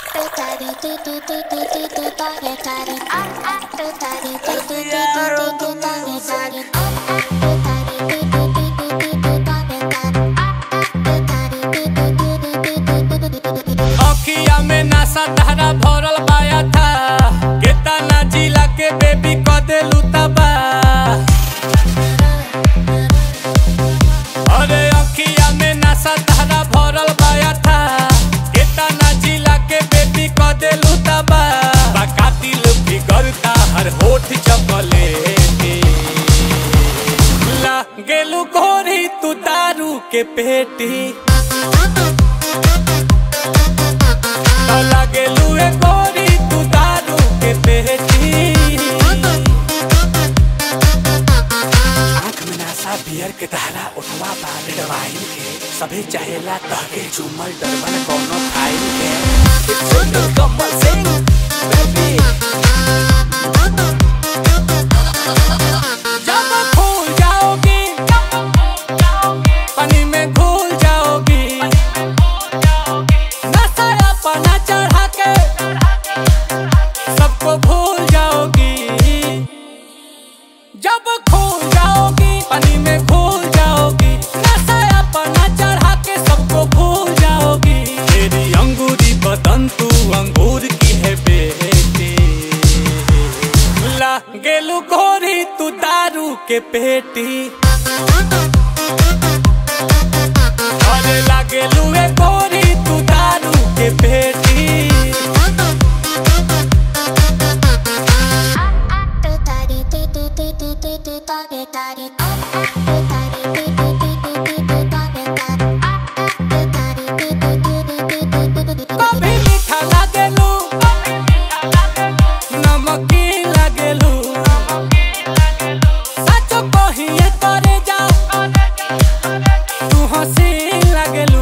अखिया में नासा धारा भरल पाया था केतना जिला के बेबी क देलू तबा अरे अखिया में नासा धारा भरल पाया था केतना जिला के बेबी क देलू तबा बकातिल बिगड़ता हर होठ चपले ला गेलू गोरी तू दारू के पेटी लागेलू ए गोरी तू दारू के पेटी आँख में नासा बियर के धारा उठवा बाले डवाइन के सभी चाहेला तहके झूमल डरबन कोनो फाइल के सुन कमल सिंह बेबी जब भूल जाओगी पानी में घुल जाओगी नशा अपना चढ़ा के सबको भूल जाओगी जब खो जाओगी पानी में घुल जाओगी नशा अपना चढ़ा के सबको भूल जाओगी तेरी अंगूरी बदन तू अंगूर की है बेटी ला गेलू गोरी तू दारू के पेटी अरे लागेलू ए गोरी तू दारू के पेटी कभी मीठा लागेलू नमकीन लागेलू सच कहिए करे जा तू हसीन लागेलू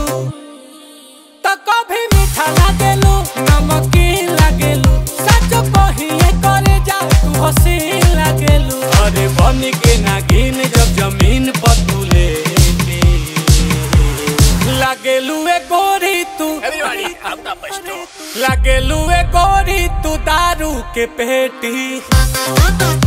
तो कभी मीठा लागेलू नमकीन लागेलू सच कहिए करे जा तू हसीन लागेलू अरे बन के नागिन जब जमीन पर तू लेटी लागेलू ए गोरी तू Everybody, up the bus लागेलू ए गोरी तू दारू के पेटी